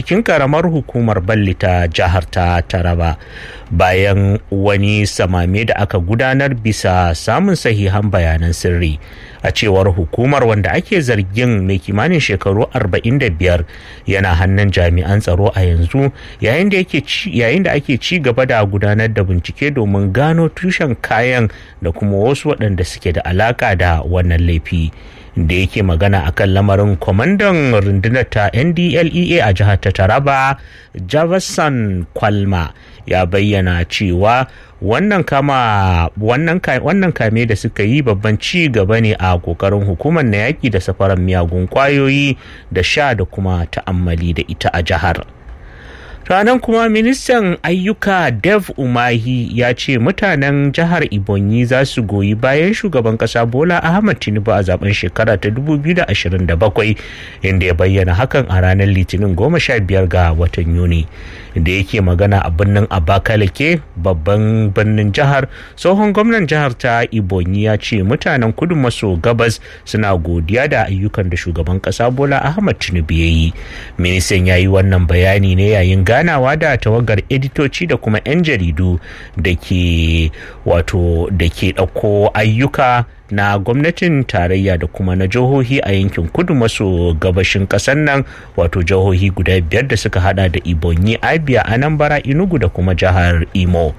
cikin karamar hukumar balli ta jihar ta taraba bayan wani samame da aka gudanar bisa samun sahihan bayanan sirri a cewar hukumar wanda ake zargin mai kimanin shekaru 45 yana hannun jami'an tsaro a yanzu yayin da ake ci gaba da gudanar da bincike domin gano tushen kayan da kuma wasu waɗanda suke da alaka da wannan laifi da yake magana akan lamarin kwamandan rundunar ta ndlea a jihar ta taraba javasan kwalma ya bayyana cewa wannan kama wannan wannan kame da suka yi babban ci gaba ne a kokarin hukumar na yaki da safaran miyagun kwayoyi da sha da kuma ta'ammali da ita a jihar ranar kuma ministan ayyuka dev umahi ya ce mutanen jihar ibonyi za su goyi bayan shugaban kasa bola ahmad tinubu a zaben shekara ta 2027 inda ya bayyana hakan a ranar litinin 15 ga watan yuni da yake magana a birnin abakalake babban birnin jihar tsohon gwamnan jihar ta ibonyi ya ce mutanen kudu maso gabas suna godiya da ayyukan da shugaban kasa bola ahmad tinubu ya yi ministan ya yi wannan bayani ne yayin ganawa da tawagar editoci da kuma 'yan jaridu da ke wato da ke ɗauko ayyuka na gwamnatin tarayya da kuma na jihohi a yankin kudu maso gabashin ƙasar nan wato jihohi guda biyar da suka hada da ibonyi abia anambra inugu da kuma jihar imo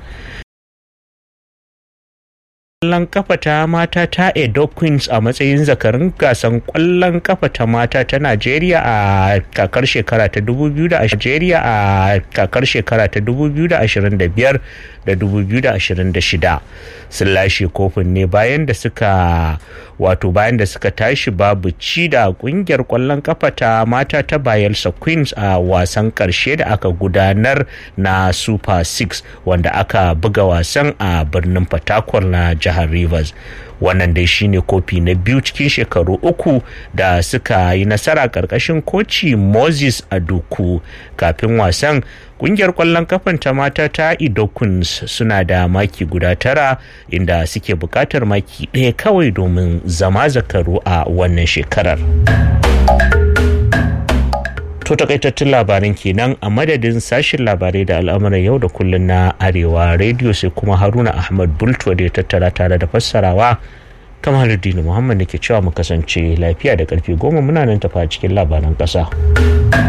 kwallon kafa ta mata ta edo queens a matsayin zakarin gasan kwallon kafa ta mata ta najeriya a kakar shekara ta 2025 a kakar shekara ta 2025 da 2026 sun lashe kofin ne bayan da suka wato bayan da suka tashi babu ci da kungiyar kwallon kafa ta mata ta bayelsa queens a wasan karshe da aka gudanar na super 6 wanda aka buga wasan a birnin fatakwal na jihar rivers wannan dai shine kofi na biyu cikin shekaru uku da suka yi nasara karkashin koci moses aduku kafin wasan kungiyar kwallon kafan ta mata ta idokuns suna da maki guda tara inda suke bukatar maki ɗaya kawai domin zama zakaru a wannan shekarar to takaitattun labaran kenan a madadin sashin labarai da al'amuran yau da kullun na arewa rediyo sai kuma haruna ahmad bultuwa da ya tattara tare da fassarawa kamar muhammad da ke cewa mu kasance lafiya da karfe goma muna nan tafa cikin labaran ƙasa.